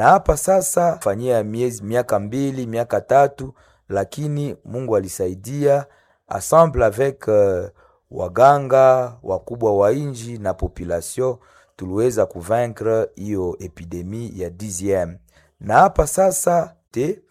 na hapa sasa fanyia miezi miaka mbili miaka tatu, lakini Mungu alisaidia ensemble avec uh, waganga wakubwa wa inji na population tuliweza kuvaincre hiyo epidemi ya DZM, na hapa sasa te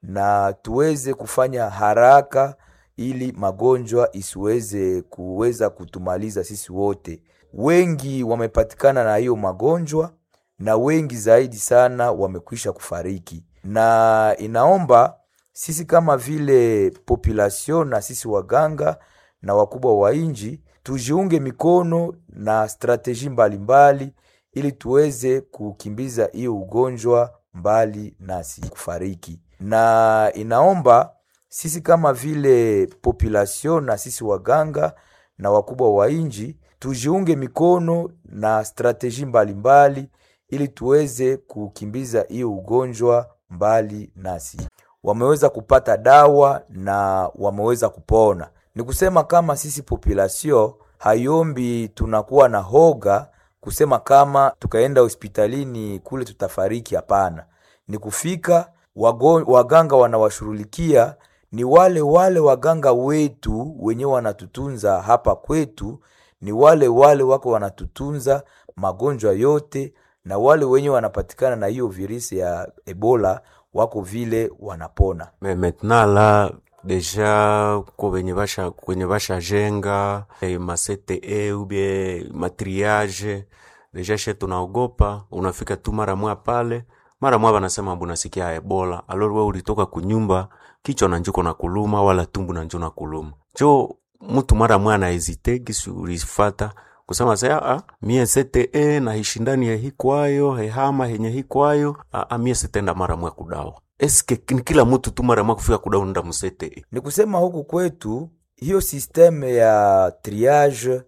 na tuweze kufanya haraka ili magonjwa isiweze kuweza kutumaliza sisi wote. Wengi wamepatikana na hiyo magonjwa na wengi zaidi sana wamekwisha kufariki, na inaomba sisi kama vile population na sisi waganga na wakubwa wa inji tujiunge mikono na strateji mbalimbali ili tuweze kukimbiza hiyo ugonjwa mbali nasi kufariki, na inaomba sisi kama vile population na sisi waganga na wakubwa wa inji tujiunge mikono na strateji mbalimbali ili tuweze kukimbiza hiyo ugonjwa mbali nasi. Wameweza kupata dawa na wameweza kupona. Ni kusema kama sisi population hayombi tunakuwa na hoga kusema kama tukaenda hospitalini kule tutafariki. Hapana, ni kufika wago, waganga wanawashughulikia ni wale wale waganga wetu wenye wanatutunza hapa kwetu, ni wale wale wako wanatutunza magonjwa yote, na wale wenye wanapatikana na hiyo virusi ya Ebola wako vile wanapona. Mais maintenant là deja ko benye basha kwenye bashajenga eh, ma CTE ubie matriage deja she tunaogopa, unafika tu mara mwa pale mara mwa banasema mbu nasikia Ebola, alors we ulitoka kunyumba kichwa na njuko na kuluma wala tumbu na njo na kuluma jo mtu mara mwa na hesite gisi ulifata kusema sasa ah, mie CTE na hishindani ya hikwayo hehama henye hikwayo ah, ah, mie sitenda mara mwa kudawa eske ni kila mtu tu mara mwa kufika kudawa nda mu CTE Ni kusema huku kwetu hiyo sisteme ya triage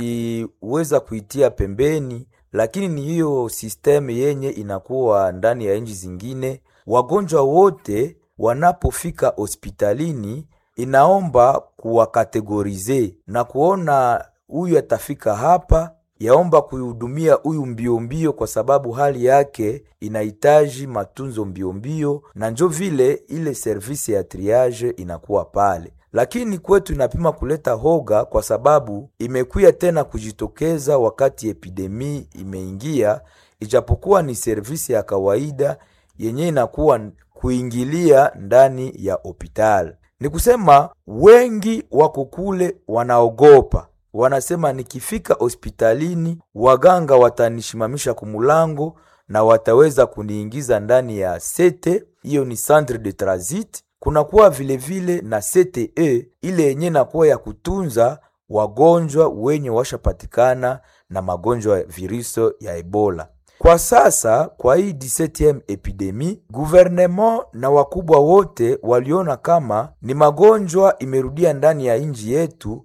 tuliweza kuitia pembeni, lakini ni hiyo sisteme yenye inakuwa ndani ya nchi zingine. Wagonjwa wote wanapofika hospitalini, inaomba kuwakategorize na kuona huyu atafika hapa, yaomba kuihudumia huyu mbio mbio, kwa sababu hali yake inahitaji matunzo mbio mbio, na njo vile ile service ya triage inakuwa pale lakini kwetu inapima kuleta hoga kwa sababu imekuya tena kujitokeza wakati epidemi imeingia, ijapokuwa ni servisi ya kawaida yenye inakuwa kuingilia ndani ya hospitali. Ni kusema wengi wako kule wanaogopa, wanasema nikifika hospitalini waganga watanishimamisha kumulango na wataweza kuniingiza ndani ya sete, hiyo ni centre de transit kunakuwa vilevile na CTE ile yenye nakuwa ya kutunza wagonjwa wenye washapatikana na magonjwa ya virusi ya Ebola. Kwa sasa kwa hii 17 epidemi, gouvernement na wakubwa wote waliona kama ni magonjwa imerudia ndani ya nchi yetu,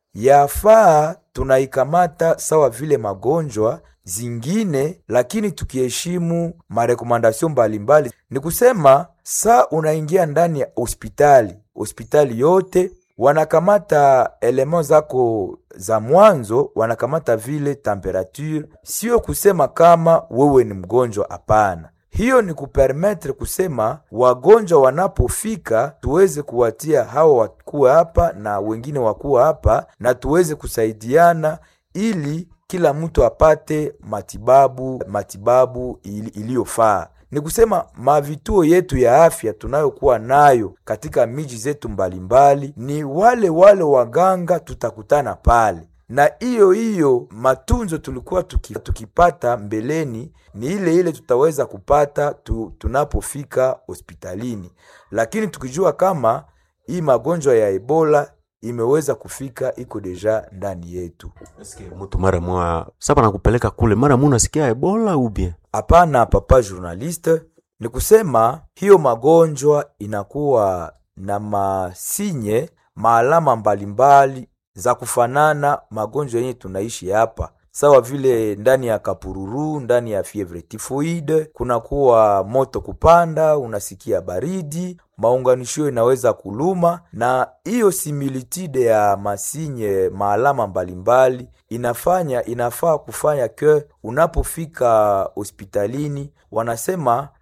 yafaa tunaikamata sawa vile magonjwa zingine, lakini tukiheshimu marekomandasyon mbalimbali. Ni kusema saa unaingia ndani ya hospitali, hospitali yote wanakamata elemo zako za mwanzo, wanakamata vile temperature, sio kusema kama wewe ni mgonjwa. Hapana, hiyo ni kupermetre kusema wagonjwa wanapofika tuweze kuwatia hawa wakuwa hapa na wengine wakuwa hapa, na tuweze kusaidiana ili kila mtu apate matibabu matibabu iliyofaa. Ni kusema mavituo yetu ya afya tunayokuwa nayo katika miji zetu mbalimbali, ni wale wale waganga tutakutana pale, na hiyo hiyo matunzo tulikuwa tuki, tukipata mbeleni ni ile ile tutaweza kupata tu, tunapofika hospitalini, lakini tukijua kama hii magonjwa ya Ebola imeweza kufika iko deja ndani yetu. eske mtu mara mwa sapa nakupeleka kule mara mwa unasikia Ebola ubie Hapana, papa journaliste, ni kusema hiyo magonjwa inakuwa na masinye maalama mbalimbali za kufanana magonjwa yenye tunaishi hapa, sawa vile ndani ya kapururu, ndani ya fievre tifoide, kunakuwa moto kupanda, unasikia baridi, maunganisho inaweza kuluma, na hiyo similitude ya masinye maalama mbalimbali inafanya inafaa kufanya ke unapofika hospitalini, wanasema